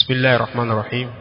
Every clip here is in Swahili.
بسم الله الرحمن الرحيم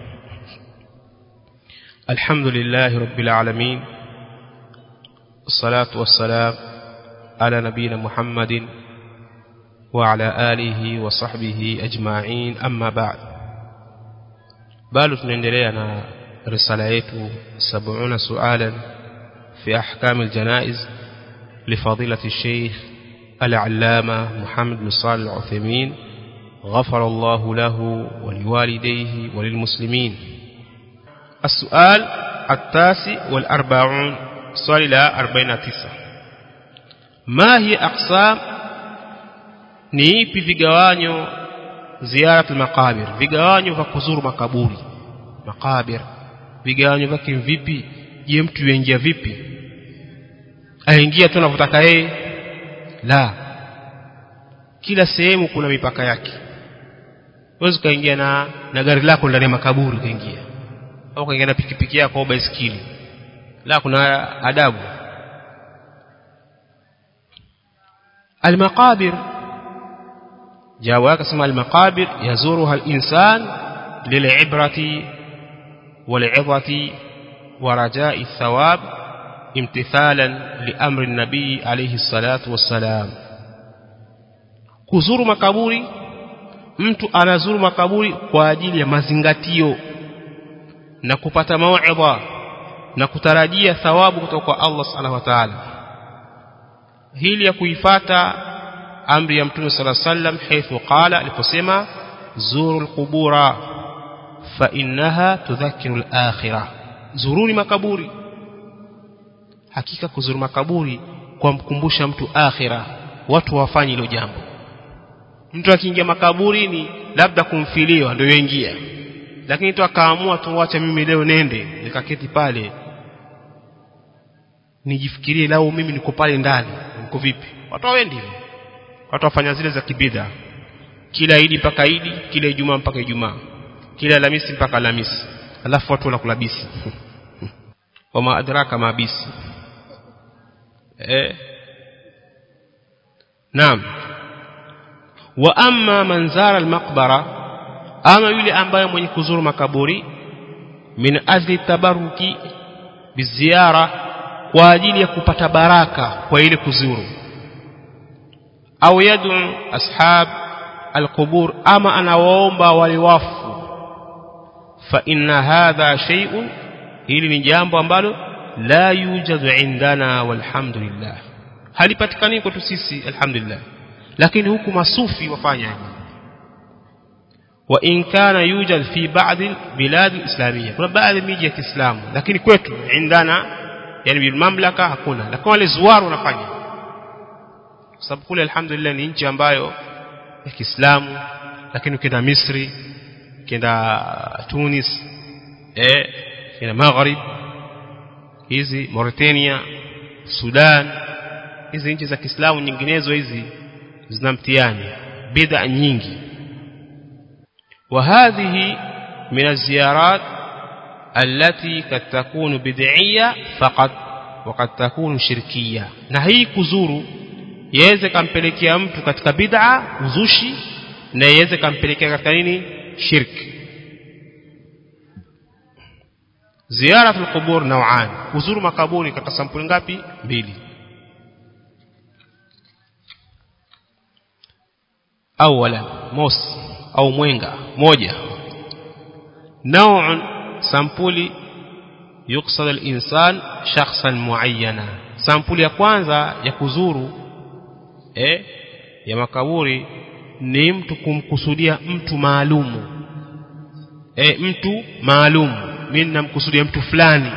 الحمد لله رب العالمين الصلاة والسلام على نبينا محمد وعلى آله وصحبه أجمعين أما بعد bado tunaendelea na risala yetu 70 sualan fi ahkam aljanaiz لفضيلة الشيخ العلامة محمد بن صالح العثيمين غفر الله له ولوالديه وللمسلمين السؤال التاسع والأربعون سؤال لا أربعين تسعة ما هي أقسام نيبي vigawanyo ziyarat al-maqabir vigawanyo vya kuzuru makaburi makabir vigawanyo vyake vipi je mtu yuingia vipi aingia tu anapotaka yeye la kila sehemu kuna mipaka yake huwezi kaingia na na gari lako ndani ya makaburi kaingia au kaingia na pikipiki yako au baiskeli la kuna adabu المقابر جاء كما المقابر يزورها الإنسان للعبرة والعظة ورجاء الثواب امتثالا لأمر النبي عليه الصلاة والسلام kuzuru makaburi mtu anazuru makaburi kwa ajili ya mazingatio na kupata mauidha na kutarajia thawabu kutoka kwa Allah subhanahu wa ta'ala hili ya kuifata amri ya mtume sala sallam haithu qala aliposema zuru alqubura fa innaha tudhakiru alakhirah zuruni makaburi hakika kuzuru makaburi kwa mkumbusha mtu akhira watu wafanye hilo jambo mtu akiingia makaburini labda kumfiliwa ndio yoingia lakini tu akaamua tuache mimi leo nende nikaketi pale nijifikirie lao mimi niko pale ndani niko vipi watu hawendi hivyo watu wafanya zile za kibidha kila idi mpaka idi kila ijumaa mpaka ijumaa kila alhamisi mpaka alhamisi alafu watu wanakula bisi wama adraka mabisi eh naam wa amma man zara almaqbara ama yule ambaye mwenye kuzuru makaburi min ajli tabaruki biziara kwa ajili ya kupata baraka kwa ile kuzuru au yad'u ashab alqubur ama anawaomba wale wafu fa inna hadha shay'un hili ni jambo ambalo la yujadu indana walhamdulillah halipatikani kwetu sisi alhamdulillah lakini huku masufi wafanya wa in kana yujad fi ba'd bilad alislamiyya kuna baadhi miji ya Kiislamu lakini kwetu indana yani bil mamlaka hakuna lakini wale zuwaru wanafanya sababu kule alhamdulillah ni nchi ambayo ya Kiislamu lakini ukienda Misri ukienda Tunis eh ukienda Maghrib hizi Mauritania Sudan hizi nchi za Kiislamu nyinginezo hizi zina mtihani bid'a nyingi وهذه من الزيارات التي قد تكون بدعية فقط وقد تكون شركية na hii kuzuru yaweze kampelekea mtu katika bid'a uzushi na yaweze kampelekea katika nini shirki ziyaratul qubur naw'an kuzuru makaburi katika sampuli ngapi mbili awala mos au mwenga moja naw'un sampuli yuqsad al-insan shakhsan muayyana sampuli ya kwanza ya kuzuru eh ya makaburi ni mtu kumkusudia mtu maalumu eh mtu maalumu mimi namkusudia mtu fulani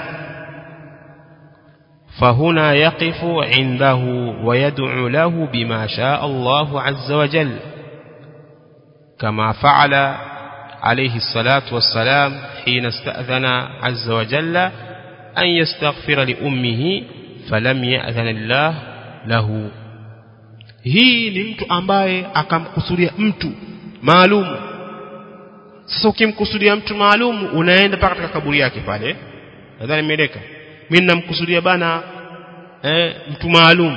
فهنا يقف عنده ويدعو له بما شاء الله عز وجل كما فعل عليه الصلاة والسلام حين استأذن عز وجل أن يستغفر لأمه فلم يأذن الله له hii ni mtu ambaye akamkusudia mtu maalumu sasa ukimkusudia mtu maalumu unaenda mpaka katika kaburi yake pale nadhani imeeleka mimi namkusudia bana eh, mtu maalum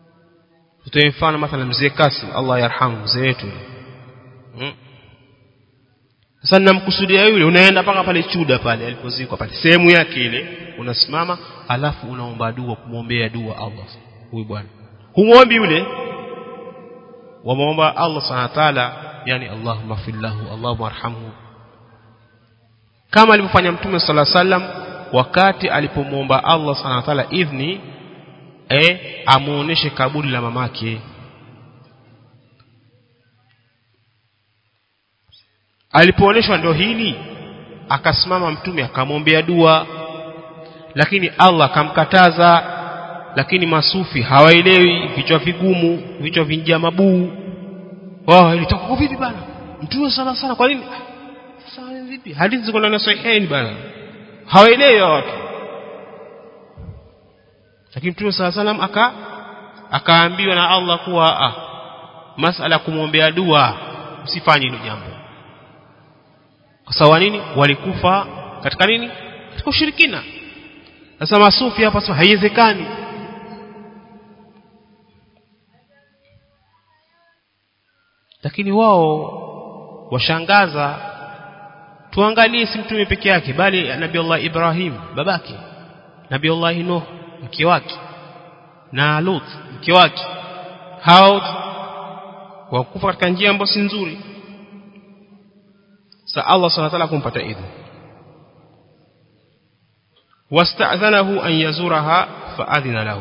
tutoe mfano mathalan mzee Kasim Allah yarhamu mzee wetu hmm? sasa ninamkusudia yule unaenda mpaka pale chuda pale alipozikwa pale sehemu yake ile unasimama alafu unaomba dua kumwombea dua Allah huyu bwana humwombi yule wamwomba Allah subhanahu wa ta'ala yani Allahumma fillahu Allahumma arhamhu kama alivyofanya mtume sala sallam wakati alipomwomba Allah subhanahu wa ta'ala idhni eh amuoneshe kaburi la mamake alipooneshwa ndio hili akasimama mtume akamwombea dua lakini Allah akamkataza lakini masufi hawaelewi vichwa vigumu vichwa vinjia mabuu wao ilitoka vipi bana mtume sana sana kwa nini sasa vipi hadithi ziko ndani ya sahihain bana hawaelewi watu lakini mtume sala salam aka akaambiwa na Allah kuwa ah, masala kumwombea dua msifanye hilo jambo kwa sababu nini walikufa katika nini katika ushirikina sasa masufi hapa sasa haiwezekani lakini wao washangaza tuangalie si mtume peke yake bali nabii Allah Ibrahim babake nabii Allah Nuh mke wake na Lut mke wake hao wakufa katika njia ambayo si nzuri sa Allah subhanahu wa ta'ala kumpata idhni wasta'dhanahu an yazuraha fa'adhina lahu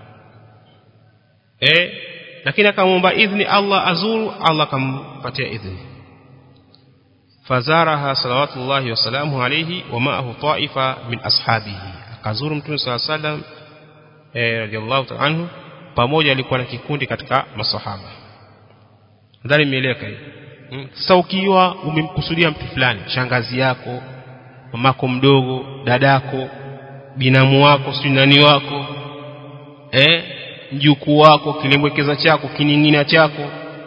eh lakini akamwomba idhni Allah azuru Allah akampatia idhni fazaraha salawatullahi wasalamu alayhi wa ma'ahu ta'ifa min ashabihi akazuru mtume sallallahu alayhi wasallam eh radiyallahu ta'ala anhu pamoja alikuwa na kikundi katika masahaba ndani imeeleka hii sasa ukiwa umemkusudia mtu fulani shangazi yako mamako mdogo dadako binamu wako si nani wako eh mjukuu wako kilembwekeza chako kiningina chako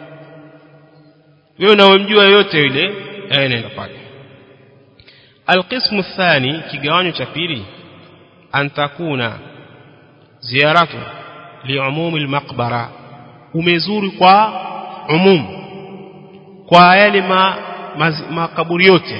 wewe unamjua yote yule eh nenda pale alqismu thani kigawanyo cha pili antakuna ziyaratu liumumi almaqbara umezuri kwa umumu kwa yale ma, makaburi yote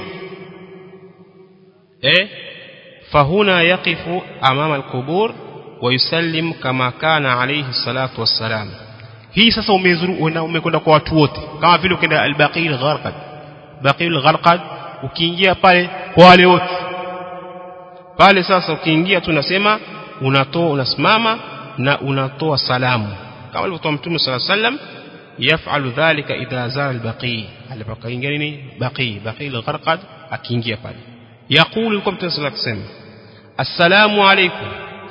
eh fahuna yaqifu amama alqubur wa yusallim kama kana alayhi salatu wassalam hii sasa umezuru umekwenda kwa watu wote kama vile ukienda albaqi algharqad baqi algharqad ukiingia pale kwa wale wote pale sasa ukiingia tunasema unatoa unasimama na unatoa salamu kama alivyotoa mtume sallallahu alayhi wasallam يفعل ذلك إذا زار البقي البقي يعني بقي بقي الغرقد أكينجيا pale يقول لكم تنسل أقسم السلام عليكم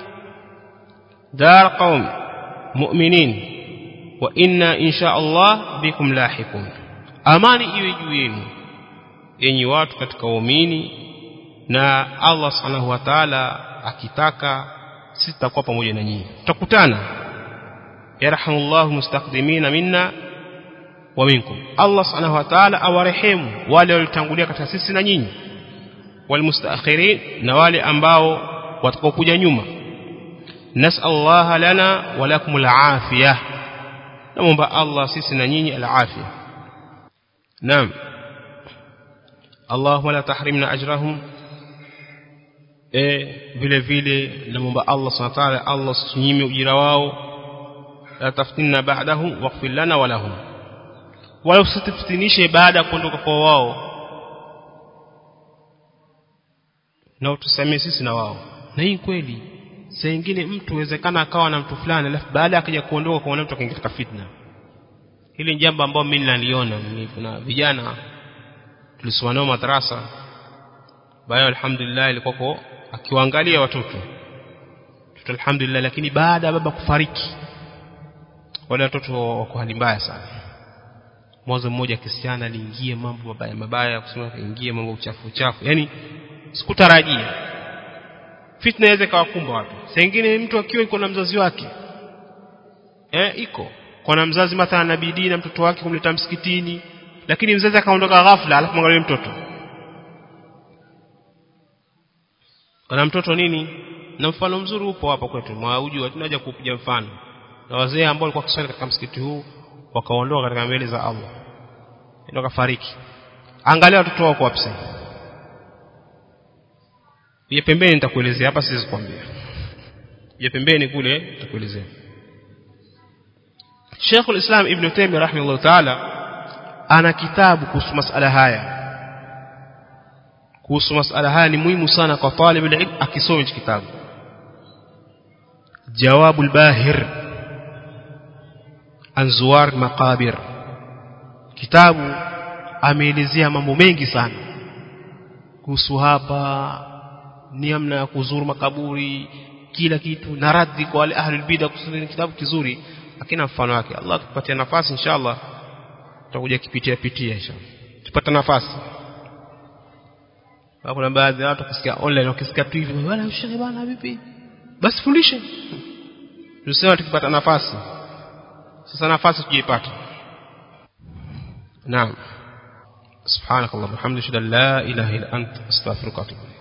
دار قوم مؤمنين وإنا إن شاء الله بكم لاحقون amani iwe juu yenu yenye watu katika waumini na Allah subhanahu wa ta'ala akitaka sisi tutakuwa pamoja na nyinyi tutakutana يرحم الله مستقدمين منا ومنكم الله سبحانه وتعالى awarehemu wale waliotangulia katika sisi na nyinyi walmustaakhirin na wale ambao watakaokuja nyuma nas'allahu lana wa lakum al'afiyah naomba Allah sisi na nyinyi al'afiyah naam Allahumma la tahrimna ajrahum eh vile vile naomba Allah subhanahu wa ta'ala Allah usinyime ujira wao la taftinna ba'dahum waghfir lana wa lahum wala usituftinishe baada ya kuondoka kwa wao na utusamee sisi na wao na hii kweli saa nyingine mtu uwezekana akawa na mtu fulani alafu baada akaja kuondoka kwa mtu akaingia katika fitna hili jambo ambalo mimi naliona kuna vijana tulisoma nao madrasa bayo alhamdulillah ilikuwa akiwaangalia watoto tuto alhamdulillah lakini baada ya baba kufariki wale watoto wako hali mbaya sana mwanzo mmoja kisichana aliingia mambo mabaya mabaya kusema kaingia mambo uchafu uchafu yani sikutarajia fitna inaweza kawakumba watu sengine mtu akiwa iko na mzazi wake eh iko kwa na mzazi mathalan na bidii na mtoto wake kumleta msikitini lakini mzazi akaondoka ghafla alafu mwangalie mtoto kana mtoto nini na mfano mzuri upo hapa kwetu mwaujua tunaja kupiga mfano na wazee ambao walikuwa kiswali katika msikiti huu wakaondoka katika mbele za Allah ndio kafariki angalia watoto wako wapi sasa ya pembeni nitakuelezea hapa siwezi kuambia ya pembeni kule nitakuelezea Sheikh al-Islam Ibn Taymiyyah rahimahullah ta'ala ana kitabu kuhusu masala haya kuhusu masala haya ni muhimu sana kwa talib ilm akisoma hichi kitabu جواب الباهر عن زوار مقابر kitabu ameelezea mambo mengi sana kuhusu hapa ni namna ya kuzuru makaburi kila kitu na radhi kwa wale ahli bid'a kusudi kitabu kizuri lakini mfano wake Allah tupatie nafasi inshallah tutakuja kipitia pitia inshallah tupata nafasi kuna baadhi ya watu kusikia online wakisikia tu hivi wala ushehe bana vipi basi fundishe tusema tukipata nafasi sasa nafasi tujiipata naam سبحانك اللهم وبحمدك لا اله الا انت استغفرك واتوب